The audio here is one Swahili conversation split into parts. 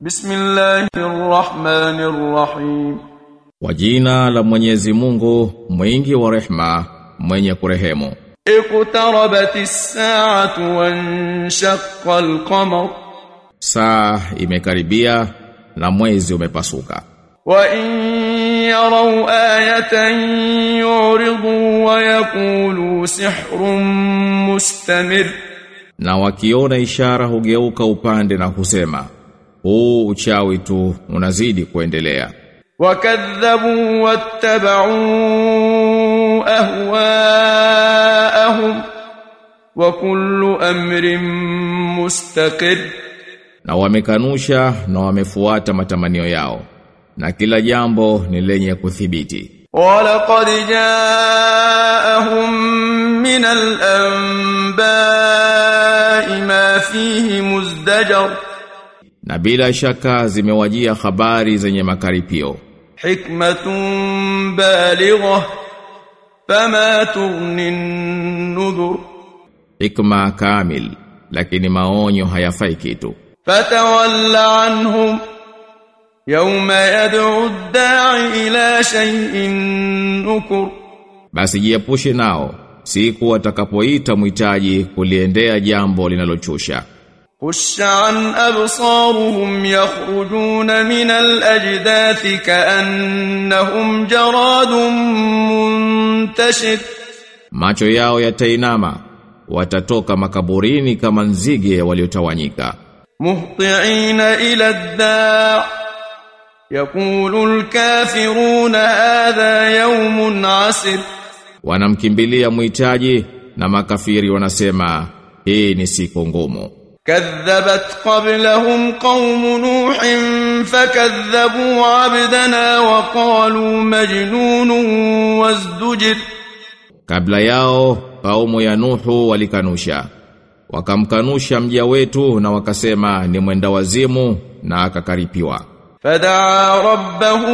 Bismillahirrahmanirrahim. Kwa jina la Mwenyezi Mungu, mwingi wa rehma, mwenye kurehemu. Iqtarabatis sa'atu wanshaqqa al-qamar Saa imekaribia na mwezi umepasuka. wa in yaraw ayatan yuridu wa yaqulu sihrun mustamir Na wakiona ishara hugeuka upande na kusema, huu uchawi tu unazidi kuendelea. وكذبوا واتبعوا أهواءهم وكل أمر مستقر Na wamekanusha na wamefuata matamanio yao. Na kila jambo ni lenye kuthibiti. ولقد جاءهم من الأنباء ما فيه مزدجر Na bila shaka zimewajia habari zenye makaripio. حكمة بالغة فما تغني النذر Hikma kamil, lakini maonyo hayafai kitu. فتول عنهم يوم يدعو الداعي إلى شيء نكر Basi jiepushe nao, siku watakapoita mwitaji kuliendea jambo linalochusha. خش عن أبصارهم يخرجون من الأجداث كأنهم جراد منتشر Macho yao yatainama, watatoka makaburini kama nzige waliotawanyika. مهطعين إلى الداع يقول الكافرون هذا يوم عسر Wanamkimbilia mwitaji na makafiri wanasema, hii ni siku ngumu. كذبت قبلهم قوم نوح فكذبوا عبدنا وقالوا مجنون وازدجر Kabla yao kaumu ya Nuhu walikanusha. Wakamkanusha mja wetu na wakasema ni mwenda wazimu na akakaripiwa. فدعا ربه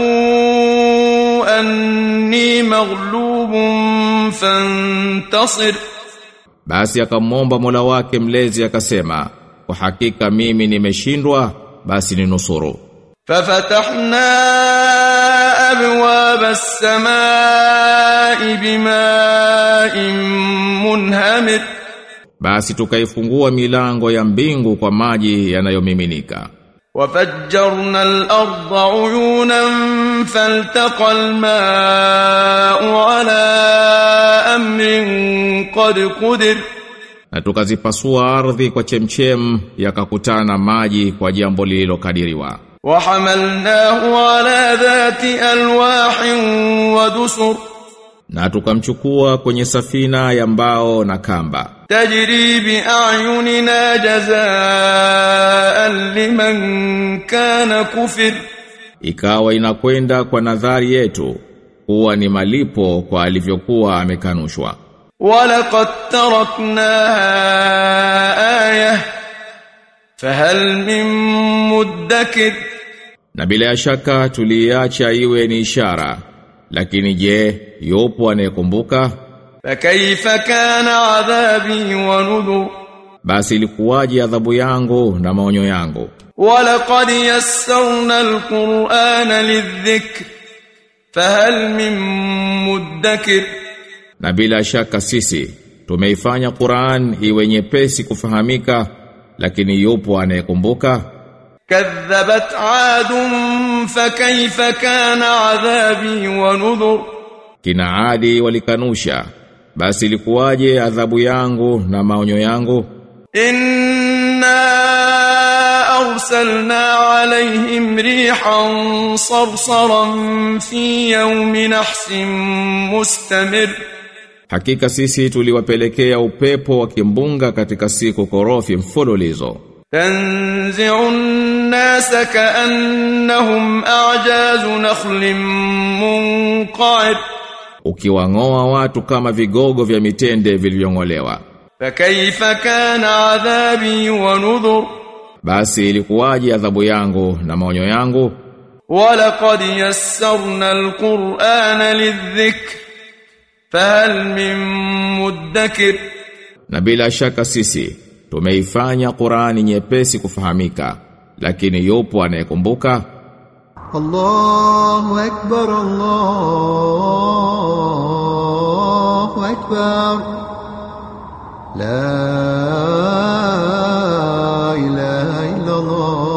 أني مغلوب فانتصر Basi akamwomba Mola wake mlezi akasema, kwa hakika mimi nimeshindwa, basi ninusuru. ففتحنا أبواب السماء بماء منهمر Basi tukaifungua milango ya mbingu kwa maji yanayomiminika. وفجرنا الأرض عيونا فالتقى الماء على أمر قد قدر Na tukazipasua ardhi kwa chemchem yakakutana maji kwa jambo lililokadiriwa. وحملناه على ذات ألواح ودسر Na tukamchukua kwenye safina ya mbao na kamba. تجري بأعيننا جزاء لمن كان كفر Ikawa inakwenda kwa nadhari yetu kuwa ni malipo kwa alivyokuwa amekanushwa. ولقد تركناها آية فهل من مدكر Na bila shaka tuliacha iwe ni ishara. Lakini je, yupo anayekumbuka? فكيف كان عذابي ونذر Basi ilikuwaje adhabu yangu na maonyo yangu? ولقد يسرنا القرآن للذكر فهل من مدكر Na bila shaka sisi tumeifanya Qur'an iwe nyepesi kufahamika, lakini yupo anayekumbuka? كذبت عاد فكيف كان عذابي ونذر Kina Adi walikanusha. Basi ilikuwaje adhabu yangu na maonyo yangu? إنا أرسلنا عليهم ريحا صرصرا في يوم نحس مستمر Hakika sisi tuliwapelekea upepo wa kimbunga katika siku korofi mfululizo. تنزع الناس كأنهم أعجاز نخل منقعر Ukiwang'oa watu kama vigogo vya mitende vilivyong'olewa. فكيف كان عذابي ونذر Basi ilikuwaje adhabu yangu na maonyo yangu? ولقد يسرنا القرآن للذكر فهل من مدكر Na bila shaka sisi tumeifanya Qur'ani nyepesi kufahamika lakini yupo anayekumbuka الله أكبر الله أكبر لا إله إلا الله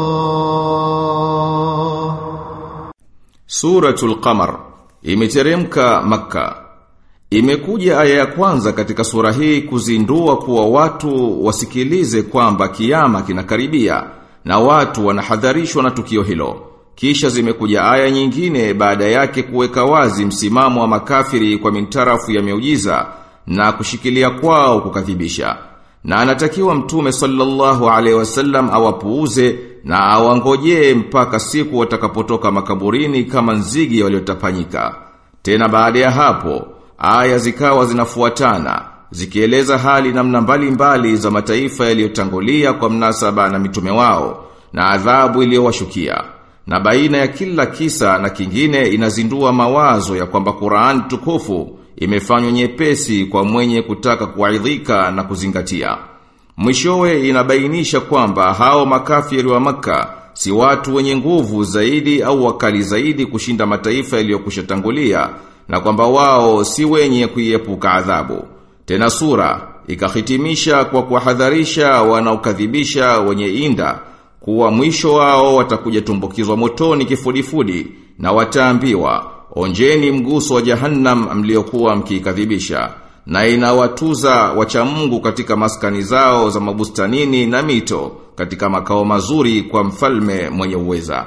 Suratul Qamar imeteremka Makka. Imekuja aya ya kwanza katika sura hii kuzindua kuwa watu wasikilize kwamba kiyama kinakaribia na watu wanahadharishwa na tukio hilo. Kisha zimekuja aya nyingine baada yake kuweka wazi msimamo wa makafiri kwa mintarafu ya miujiza na kushikilia kwao kukadhibisha. Na anatakiwa mtume sallallahu alaihi wasallam awapuuze na awangojee mpaka siku watakapotoka makaburini kama nzigi waliotapanyika. Tena baada ya hapo, aya zikawa zinafuatana, zikieleza hali namna mbalimbali za mataifa yaliyotangulia kwa mnasaba na mitume wao, na adhabu iliyowashukia. Na baina ya kila kisa na kingine inazindua mawazo ya kwamba Qur'an tukufu imefanywa nyepesi kwa mwenye kutaka kuaidhika na kuzingatia. Mwishowe inabainisha kwamba hao makafiri wa maka si watu wenye nguvu zaidi au wakali zaidi kushinda mataifa yaliyokushatangulia na kwamba wao si wenye kuiepuka adhabu. Tena sura ikahitimisha kwa kuwahadharisha wanaokadhibisha wenye inda kuwa mwisho wao watakuja tumbukizwa motoni kifudifudi na wataambiwa onjeni mguso wa jahannam mliokuwa mkikadhibisha na inawatuza wacha Mungu katika maskani zao za mabustanini na mito katika makao mazuri kwa mfalme mwenye uweza.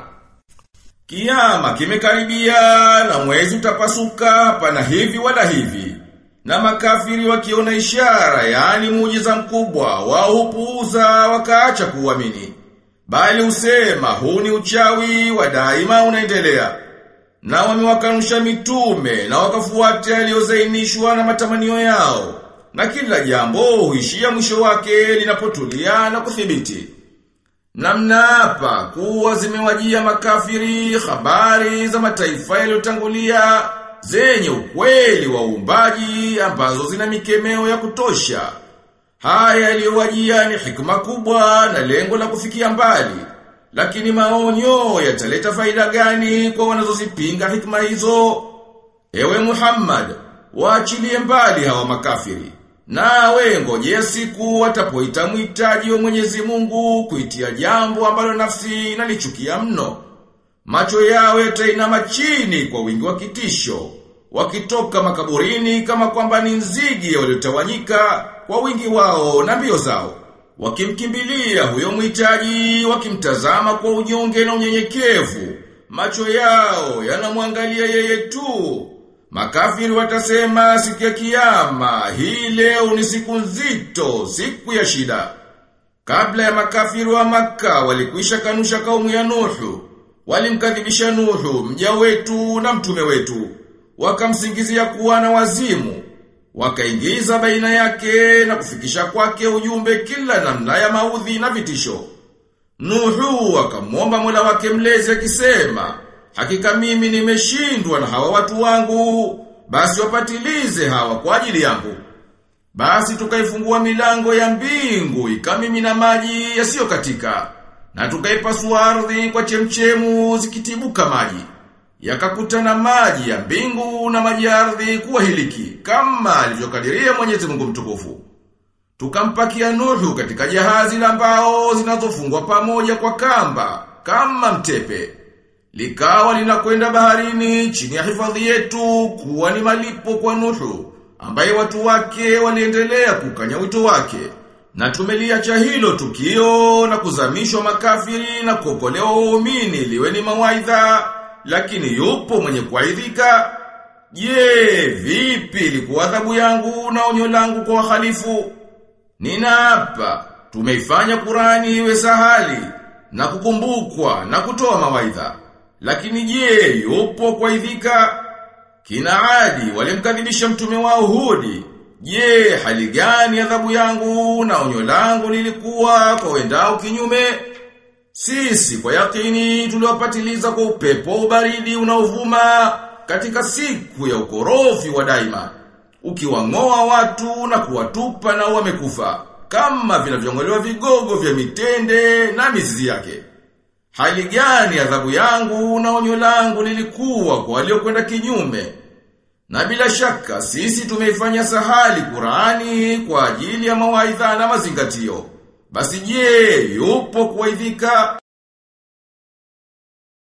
Kiyama kimekaribia na mwezi utapasuka pana hivi wala hivi. Na makafiri wakiona ishara yaani muujiza mkubwa wao hupuuza wakaacha kuamini. Bali usema huu ni uchawi wa daima unaendelea. Na wamewakanusha mitume na wakafuata yaliyozainishwa na matamanio yao. Na kila jambo huishia mwisho wake linapotulia na kuthibiti. Na mnaapa kuwa zimewajia makafiri habari za mataifa yaliyotangulia zenye ukweli wa uumbaji ambazo zina mikemeo ya kutosha. Haya yaliyowajia ni hikma kubwa na lengo la kufikia mbali. Lakini maonyo yataleta faida gani kwa wanazozipinga hikma hizo? Ewe Muhammad, waachilie mbali hawa makafiri. Nawe ngojea siku watapoita mhitaji wa Mwenyezi Mungu kuitia jambo ambalo nafsi inalichukia mno. Macho yao yatainama chini kwa wingi wa kitisho, wakitoka makaburini kama kwamba ni nzigi waliotawanyika kwa wingi wao na mbio zao. Wakimkimbilia huyo mhitaji, wakimtazama kwa unyonge na unyenyekevu, macho yao yanamwangalia yeye tu. Makafiri watasema siku ya kiyama, hii leo ni siku nzito, siku ya shida. Kabla ya makafiri wa maka walikwisha kanusha kaumu ya Nuhu, walimkadhibisha Nuhu, mja wetu na mtume wetu, wakamsingizia kuwa na wazimu, wakaingiza baina yake na kufikisha kwake ujumbe kila namna ya maudhi na vitisho. Nuhu akamwomba Mola wake mlezi akisema, hakika mimi nimeshindwa na hawa watu wangu, basi wapatilize hawa kwa ajili yangu. Basi tukaifungua milango ya mbingu ikamimina maji yasiyokatika na tukaipasua ardhi kwa chemchemu zikitibuka maji. Yakakutana maji ya mbingu na maji ya ardhi kuwa hiliki kama alivyokadiria Mwenyezi Mungu mtukufu. Tukampakia Nuhu katika jahazi la mbao zinazofungwa pamoja kwa kamba kama mtepe. Likawa linakwenda baharini chini ya hifadhi yetu kuwa ni malipo kwa Nuhu ambaye watu wake waliendelea kukanya wito wake. Na tumeliacha hilo tukio na kuzamishwa makafiri na kuokolewa waumini liwe ni mawaidha lakini yupo mwenye kuaidhika. Je, vipi ilikuwa adhabu yangu na onyo langu kwa wahalifu? Ninaapa, tumeifanya Qurani iwe sahali na kukumbukwa na kutoa mawaidha. Lakini je, yupo kuaidhika? Kina Adi walimkadhibisha mtume wao Hudi. Je, hali gani adhabu yangu na onyo langu lilikuwa kwa wendao kinyume? Sisi kwa yakini tuliwapatiliza kwa upepo ubaridi unaovuma katika siku ya ukorofi wa daima. Ukiwang'oa watu na kuwatupa na wamekufa kama vinavyong'olewa vigogo vya mitende na mizizi yake. Hali gani adhabu yangu na onyo langu lilikuwa kwa waliokwenda kinyume? Na bila shaka sisi tumeifanya sahali Qur'ani kwa ajili ya mawaidha na mazingatio. Basi je, yupo kuwaidhika